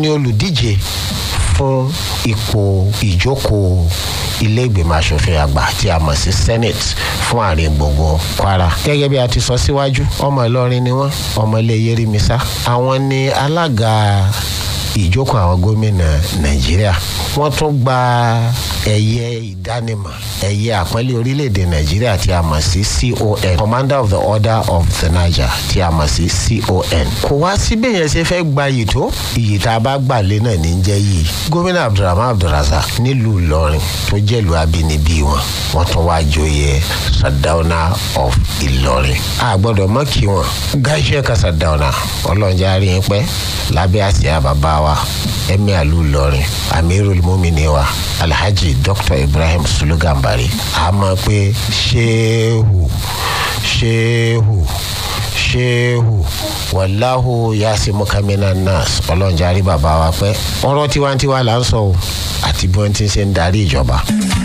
ni olùdíje fún ipò ìjókòó ilé ìgbìmọ̀ asòfin àgbà tí a mọ̀ sí senate fún àárín gbogbo kwara. gẹ́gẹ́ bí a ti sọ síwájú ọmọ ìlọrin ni wọ́n ọmọ ilé yerimisa àwọn ni alága ìjókòó àwọn gómìnà nàìjíríà wọ́n tún gba ẹ̀yẹ ìdánimọ̀ ẹ̀yẹ àpọ́nlé orílẹ̀-èdè nàìjíríà tí a mọ̀ sí con commander of the order of the niger tí a mọ̀ sí con. kò wá síbẹ̀ yẹn ṣe fẹ́ gba iyì tó iyì tá a bá gbà lé náà ní jẹ́ yìí gómìnà abdulrahman abdulrazak nílùú ìlọrin tó jẹ́lu abínibí wọn wọ́n tún wá joyè sadauna of ìlọrin. a gbọ́dọ̀ mọ́ kí wọn gáṣẹ́ ka sadauna ọlọ́njà rí i pẹ́ lábẹ́ àsíá bàbá wa ẹ̀mí àlù ìlọrin amirul mumini wa alhaji dr ibrahim sulugambari a mọ̀ pé ṣéhù ṣéhù ṣéhù wàláhù yasimu kamina nas ọlọ́njà rí bàbá wa pẹ́ ọ̀rọ̀ tiwantiwa là ń sọ o àti bí wọ́n ti ṣe ń darí ìjọba.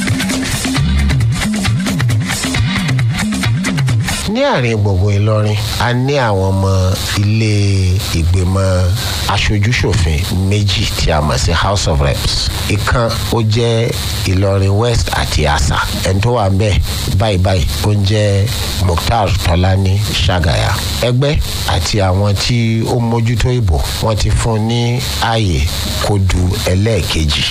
ní àárín gbogbo ìlọrin a ní àwọn ọmọ ilé ìgbìmọ̀ aṣojúṣòfin méjì tí a mọ̀ sí house of reps ìkan ó jẹ́ ìlọrin west àti asa ẹni tó wà ń bẹ̀ báyìí báyìí ó ń jẹ́ mukhtar tọ́lání ṣàgàyà ẹgbẹ́ àti àwọn tí ó mójútó ìbò wọ́n ti fún ní ààyè kó du ẹlẹ́ẹ̀kejì.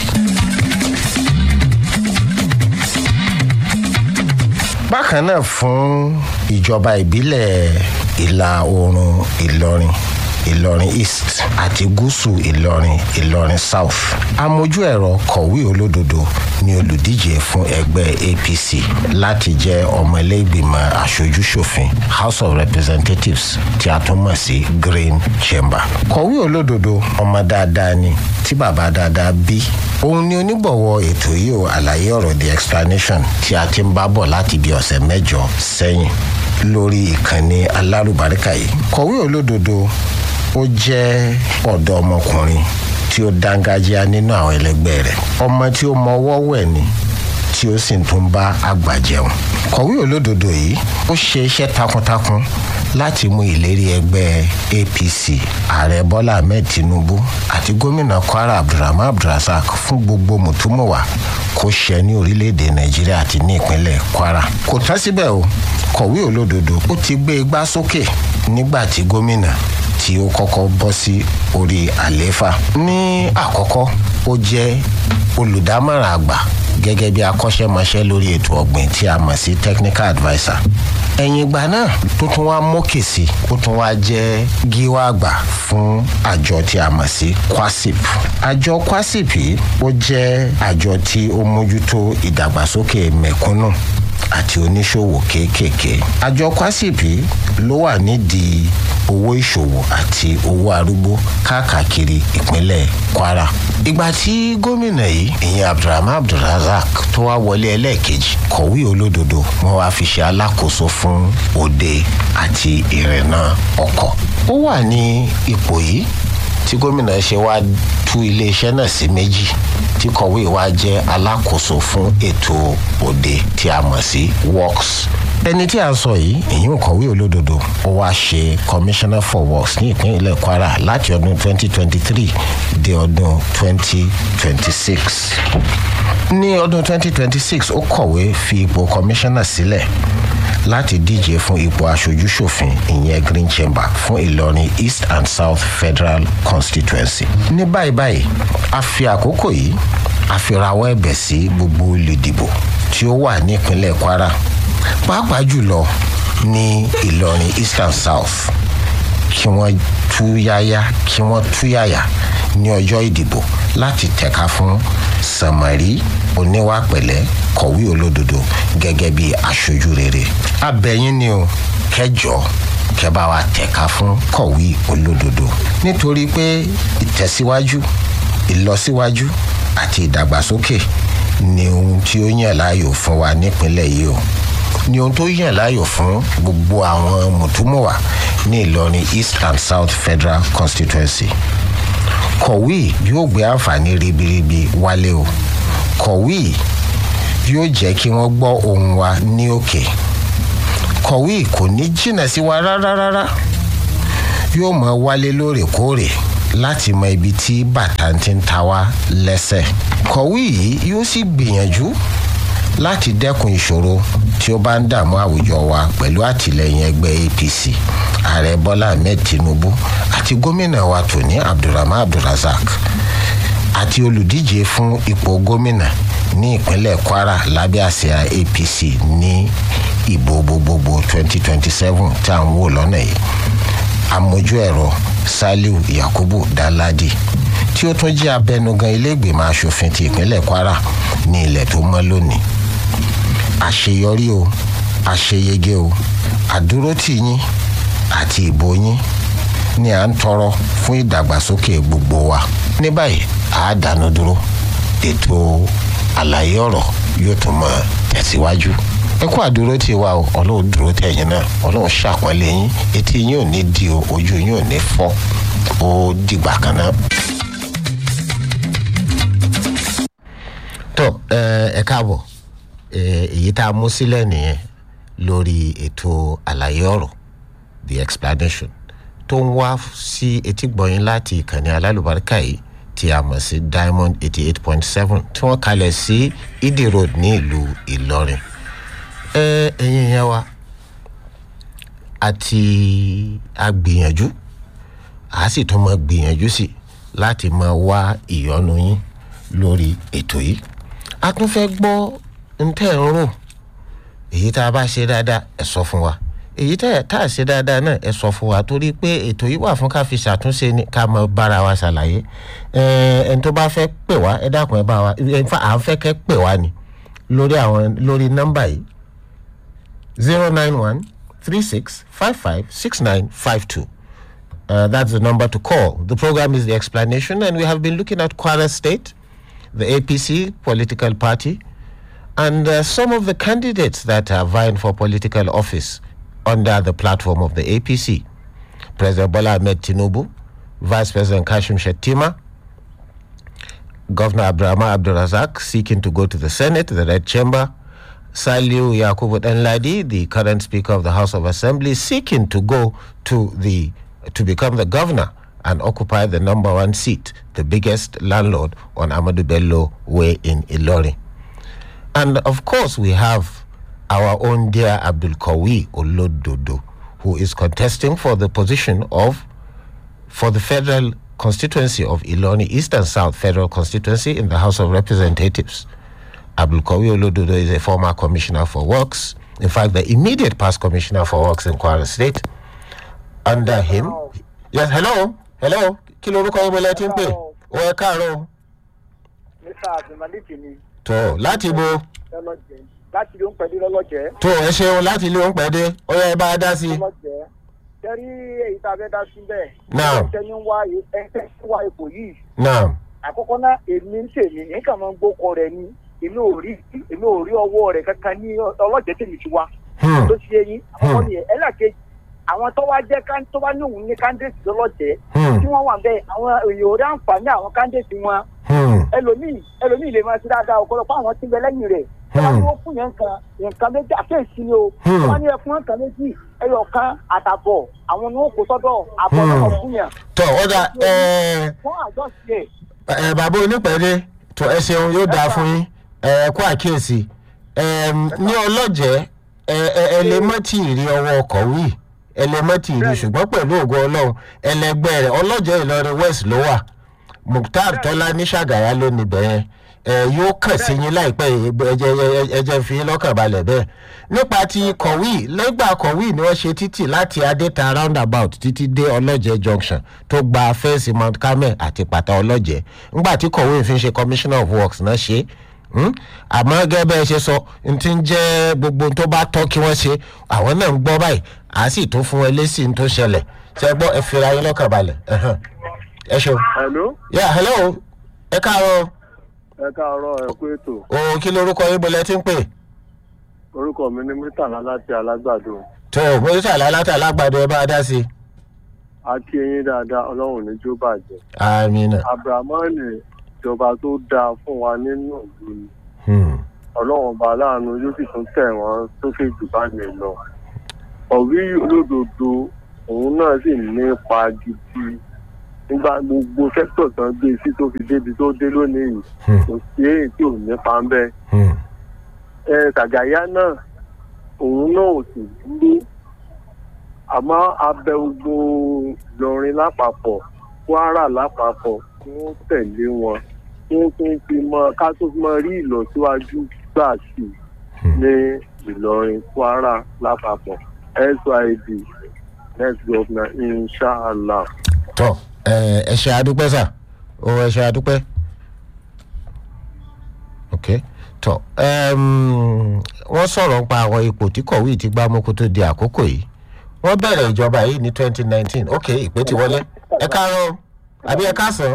bákan náà fún ìjọba ìbílẹ̀ ìlà oòrùn ìlọrin ìlọrin east àti gúúsù ìlọrin ìlọrin south amójú ẹ̀rọ kọ̀wé olódodo ni olùdíje fún ẹgbẹ́ apc láti jẹ́ ọmọlẹ́gbìmọ̀ aṣojúṣòfin house of representatives tí a tún mọ̀ sí green chamber kọ̀wé olódodo ọmọ dáadáa ni tí bàbá dáadáa bí òun ni onígbọ̀wọ́ ètò yìí ò àlàyé ọ̀rọ̀ the explanation tí a ti ń bá bọ̀ láti bí ọ̀sẹ̀ mẹ́jọ sẹ́yìn lórí ìkànnì alárùbáríkà yìí kọ̀wé olódodo ó jẹ́ ọ̀dọ́ ọmọkùnrin tí ó dángájíá nínú àwọn ẹlẹgbẹ́ rẹ̀ ọmọ tí ó mọ ọwọ́ wẹ̀ ni tí ó sì tún bá àgbà jẹun kọ̀wé olódodo yìí ó ṣe iṣẹ́ takuntakun láti mú ìlérí ẹgbẹ́ apc ààrẹ bọ́lá ahmed tinubu àti gómìnà kwara abdulrahman abdulrasaq fún gbogbo mùtúmùwà kó ṣẹ ní orílẹ̀-èdè nàìjíríà àti ní ìpínlẹ̀ kwara kò tán síbẹ̀ o kọ̀wé olódodo ó ti gbé igbá sókè nígbà tí gómìnà tí ó kọ́kọ́ bọ́ sí orí àlééfà ní àkọ́kọ́ ó jẹ́ olùdámọ̀ràn àgbà gẹ́gẹ́ bí akọ́ṣẹ́mọṣẹ́ lórí ètò ọ̀gbìn tí a mọ̀ sí technical adviser ẹ̀yìn ìgbà náà tó tún wá mókè sí ó tún wá jẹ́ gíwá àgbà fún àjọ tí a mọ̀ sí kwasip àjọ kwasip yìí ó jẹ́ àjọ tí ó mójútó ìdàgbàsókè mẹ̀kúnnù àti oníṣòwò kéékèèké àjọ kwasip yìí ló wà nídìí owó ìṣòwò àti owó arúgbó káàkiri ìpínlẹ̀ kwara. ìgbà tí gómìnà yìí ìyẹn abdulrahman abdulrazak tó wá wọlé ẹlẹ́ẹ̀kejì kọ̀wé olódodo wọn wá fi ṣe alákòóso fún òde àti ìrìnnà ọkọ̀. ó wà ní ipò yìí tí gómìnà ṣe wá tú iléeṣẹ́ náà sí méjì tí kọ̀wé wa jẹ́ alákòóso fún ètò òde tí a mọ̀ sí works ẹni tí a sọ yìí ìyún kọ̀wé olódodo ó wá ṣe commissioner for works ní ìpínlẹ̀ kwara láti ọdún 2023 dé ọdún 2026 ní ọdún 2026 ó kọ̀wé fi ipò commissioner sílẹ̀ láti díje fún ipò aṣojúṣòfin ìyẹn green chamber fún ìlọrin east and south federal constituency. ní báyìí báyìí a fi àkókò yìí a fi rawọ́ ẹ̀bẹ̀ sí gbogbo olùdìbò tí ó wà nípínlẹ̀ kwara pàápàá jùlọ ní ìlọrin east and south kí wọ́n tú yáyá kí wọ́n tú yàyà ní ọjọ́ ìdìbò láti tẹ̀ka fún sàmárì oníwà pẹ̀lẹ́ kọ̀wé olódodo gẹ́gẹ́ bí aṣojú rere abẹ́yìn ni o kẹjọ kẹbà wa tẹ̀ka fún kọ̀wé olódodo nítorí pé ìtẹ̀síwájú ìlọsíwájú àti ìdàgbàsókè ni ohun tí ó yàn láàyò fún wa nípínlẹ̀ yìí o ni ohun tó yàn láàyò fún gbogbo àwọn mùtúmùwà ní ìlọrin east and south federal constituency kọ̀wé yóò gbé àǹfààní ribiribi wálé o kọ̀wé yóò jẹ́ kí wọ́n gbọ́ ohun wa ní òkè kọ̀wé kò ní jìnnà sí wa rárá rárá yóò mọ wálé lóòrèkóòrè láti mọ ibi tí bàtà ti ń ta wá lẹ́sẹ̀ kọ̀wé yìí yóò sì gbìyànjú láti dẹ́kun ìṣòro tí ó bá ń dààmú àwùjọ wa pẹ̀lú àtìlẹyìn ẹgbẹ́ apc ààrẹ bọ́lá ahmed tinubu àti gómìnà wa tòní abdulrahman abdulrasaq àti olùdíje fún ipò gómìnà ní ìpínlẹ̀ kwara lábẹ́ àsíá apc ní ìbò gbogbogbò 2027 tá à ń wò lọ́nà yìí amójú ẹ̀rọ saliu yakubu daladi tí ó tún jẹ́ abẹnugan iléègbèmọ̀ asòfin ti ìpínlẹ̀ kwara ní ilẹ̀ tó mọ́ lónìí àṣeyọrí o àṣeyege o àdúrótì yín àti ìbò yín ni à ń tọrọ fún ìdàgbàsókè gbogbo wa ní báyìí a dánu dúró ètò àlàyé ọ̀rọ̀ yóò tún mọ tẹ̀síwájú ẹ kú àdúró tí wa o ọlọ́run dúró tẹ̀yìn náà ọlọ́run ṣàpọ́nlé yín etí yín ò ní di o ojú yín ò ní fọ́ ó dìgbà kan náà. tó ẹ káàbọ̀ èyí tá a mú sílẹ̀ nìyẹn lórí ètò àlàyé ọ̀rọ̀ the explanation tó ń wá sí etí gbọ̀nyìn láti ìkànnì alálùbáríkà yìí tí a mọ̀ sí diamond eighty eight point seven tí wọ́n kalẹ̀ sí ìdí road ní ìlú ìlọrin ẹ̀yin yẹn wa àti agbìyànjú a sì tún mọ gbìyànjú sí láti máa wá ìyọnu yín lórí ètò yìí a tún fẹ́ gbọ́ ntẹ́ ń rò èyí tá a bá ṣe dáadáa ẹ sọ fún wa èyí tá a ṣe dáadáa náà ẹ sọ fún wa torí pé ètò yìí wà fún ká fi ṣàtúnṣe ní ká mọ bára wa ṣàlàyé ẹni tó bá fẹ́ pè wá ẹ dákun ẹ bá wa à ń fẹ́ kẹ́ pè wá ni lórí àwọn lórí nọ́mbà yìí zero nine one three six five five six nine five two. Uh, that's the number to call. The program is the explanation, and we have been looking at Kwara State, the APC political party, and uh, some of the candidates that are vying for political office under the platform of the APC. President Bola Ahmed Tinubu, Vice President Kashim Shettima, Governor Abraham Abdurazak seeking to go to the Senate, the Red Chamber, Saliu Yakubu Enladi, the current Speaker of the House of Assembly, seeking to go to the to become the governor and occupy the number one seat, the biggest landlord on Amadou Bello Way in Ilori. And of course, we have our own dear Abdul Kawi Olododo, who is contesting for the position of for the federal constituency of Iloni East and South Federal Constituency in the House of Representatives. Abdul Kawi Olododo is a former commissioner for works. In fact, the immediate past commissioner for works in Kwara State. Under him, yes, hello, hello, kí lorúkọ yín bọ́lá tí ń pè ó ẹ káàárọ̀. mr abdulmalik ni tó láti bo lọ́lọ́jẹ́ láti ló ń pẹ̀lú lọ́lọ́jẹ́ tó ẹ ṣeun láti ilé òun pẹ̀dé ó yẹ bá a dá sí i. lọ́lọ́jẹ́ tẹ́rí èyí tá a fẹ́ dá sí bẹ́ẹ̀. Naam. ẹ̀ńtẹ́ ń wá ẹ̀ńtẹ́ ń wá ipò yìí. náà àkọ́kọ́ náà èmi ń tèmi nǹkan máa ń gbókọ rẹ̀ ni èmi ò rí èmi ò rí ọwọ́ rẹ̀ kankan ní ọlọ́jẹ́ tèmi ti wá. Hmm. tó ti yé yín àkọ́kọ́ Hmm. nìyẹn ẹlẹ́kejì àwọn tó wá jẹ́ kán- tó wá ní òun ní kándéètì lọ́lọ́jẹ́ Hmm. tí wọ́n wà bẹ́ẹ̀ àwọn èèyàn ò rí àǹfààní àwọn kándéètì wọn Hmm. ẹlòmíì ẹlòmíì lè máa ṣe dáadáa ọ̀pọ̀lọpọ̀ àwọn tí ń bẹ lẹ́yìn rẹ̀ Hmm. wọ́n ní wọ́n fún yẹn nǹkan nǹkan méjì àkéèsí ni o Hmm. wọ́n ní ẹ fún nǹkan méjì ẹyọ kan àtàbọ̀ àwọn ni wọ́n kó sọ́dọ̀ àbọ̀ Hmm. náà fún yẹn tó ó dà ẹ wọ́n àjọ sí ẹ̀ ẹ bàbá onípẹ̀dé tó ẹ ṣeun yóò dáa fún yín ẹ kó àkíyèsí ẹ ní ọlọ́jẹ́ ẹ ẹ ẹ lè má tì í rí ọwọ́ ọkọ̀ wí ẹ lè má tì í rí ṣùgbọ́n pẹ̀lú ògo ọlọ́run ẹlẹgbẹ́ rẹ̀ ọlọ́jẹ́ ìlọrin west ló wà mukhtar tọ́lá ní ṣàgàyà ló níbẹ̀ yẹn ẹ yóò kàn sí yín láìpẹ́ yìí, ẹ jẹ́- ẹ jẹ́- ẹ jẹ́ fi yín lọ́kàn balẹ̀ bẹ́ẹ̀ nípa ti kọ̀wé lẹ́gbà kọ̀wé ni wọ́n ṣe títì láti adéta roundabout títí dé ọlọ́jẹ́ junction tó gba fẹ́ǹsì mount carmel àti pàtà ọlọ́jẹ́ ńgbà tí kọ̀wé fi ń ṣe commissioner of works náà ṣe é àmọ́ gẹ́gẹ́ bẹ́ẹ̀ ṣe sọ n ti ń jẹ́ gbogbo ohun tó bá tọ́ kí wọ́n ṣe àwọn náà ń gbọ́ báyìí à á sì tún fún ẹ lésì tó ṣẹlẹ̀ ṣe gbọ́ ẹ fira yín lọ́kàn balẹ̀ ẹ̀hán. ẹ ṣeun. hello yà hello ẹ káàárọ̀ ẹ káàárọ̀ ẹ kú ètò o kí lorúkọ yín bọ́lẹ̀ tí ń pè. orúkọ mi ní murtala láti alágbàdo tó o mo sàlẹ̀ aláta alágbàdo ẹ bá a dá sí i. a kí eyín dáadáa ọlọ́run ní jó bàjẹ́ amina. abrahamani ìjọba tó dáa fún wa nínú ìlú ni Hmm. ọlọ́run ọba aláàánú yóò sì tún tẹ̀ wọ́n sókè jù bá mi lọ ọ̀rí olódodo òun náà sì nípa gidi nígbà gbogbo sẹ́kítọ̀ tán gbé sí tó fi débi tó dé lónìí yìí Hmm. kò sí èyí tí ò ní pa ń bẹ́ẹ̀ Hmm. ẹ tàgàyà náà òun náà ò sì dúró àmọ́ abẹ gbogbo Ìlọrin lápapọ̀ Kwara lápapọ̀ kí wọ́n tẹ̀lé wọn kí wọ́n tún fi mọ ká tó fi mọ rí ìlọsíwájú gbà sí i ní Ìlọrin Kwara lápapọ̀ SYD next governor inshallah. tọ ẹ ẹ ṣe adúpẹ́ sà ó ẹ ṣe adúpẹ́ ok tọ ẹm, wọ́n sọ̀rọ̀ nípa àwọn ipò tí kọ̀wé ti gbá mú kó tó di àkókò yìí wọ́n bẹ̀rẹ̀ ìjọba yìí ní twenty nineteen ok ìpè ti wọlé ẹ káàárọ̀ àbí ẹ káàsán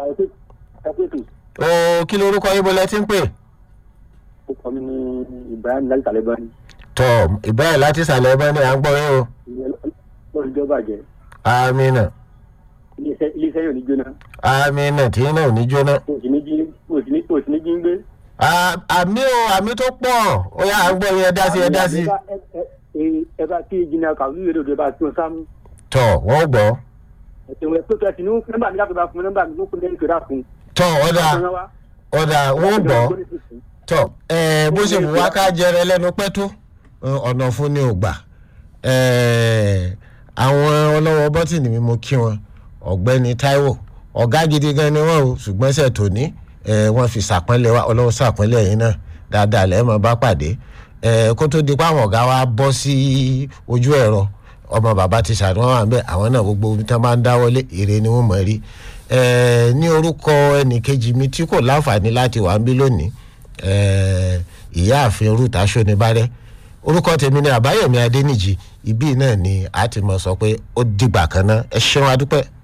o kí lorúkọ yín bọ́lẹ̀ tí ń pè orúkọ mi ní ibrahim láti tàlẹ́ bá ní tọ ìbẹ̀rẹ̀ láti sàlẹ̀ ẹbẹ̀ ni à ń gbọ́ yín o lórí ìjọba àjẹ́ amina iléeṣẹ́ iléeṣẹ́ yóò ní jóná amina tí náà ò ní jóná kò sí ní jí kò sí ní kò sí ní jí ń gbé. À- àmì o àmì tó pọ̀ ó yà à ń gbọ́ yín ẹ dá sí ẹ dá sí Ẹ bá- ẹ- ẹ- ẹ- ẹ bá kí jìnnà kàwé ìwé lòdì ẹ bá tí wọn sáà mú tọ wọ́n gbọ́ ẹ̀sìn wọn pé kẹ́sì ní nọ́mbà mi láti bá fún nọ́mbà mi ló kún lẹ́yìn ìkẹ́dà fún tọ ọ̀dà ọ̀dà wọ́n gbọ́ tọ ẹ bó ṣe wù wá ká jẹrẹ lẹ́nu pẹ́ tó ẹ, ọ̀nà fún ni ò gbà ẹ, àwọn ọlọ́wọ́ bọ́tìnì mi mo kí wọn ọ̀gbẹ́ni Táíwò ọ̀gá gidi gan ni wọ́n o ṣùgbọ́n ṣe tòní ẹ, wọ́n fi sàpọ́nlé wa ọlọ́wọ́ sàpọ́nlé yìí náà dáadáa lẹ́ẹ̀mọ́ bá pàdé ẹ, kó tó di pé àwọn ọ̀gá wa bọ́ sí ojú ẹ̀rọ ọmọ bàbá ti ṣàdúrà wà bẹ́ẹ̀ àwọn náà gbogbo ibi tí wọ́n bá ń dáwọ́lé èrè ni wọ́n mọ̀ rí ẹ, ní orúkọ ẹnìkejì mi tí kò láǹfààní láti wà ń bí lónìí ẹ, ìyáàfin ruth aṣọ́nibárẹ́ orúkọ tèmi ni àbáyọ̀mí adẹ́nìjì ibí náà ni a ti mọ̀ sọ pé ó dìgbà kan náà ẹ ṣeun adúpẹ́.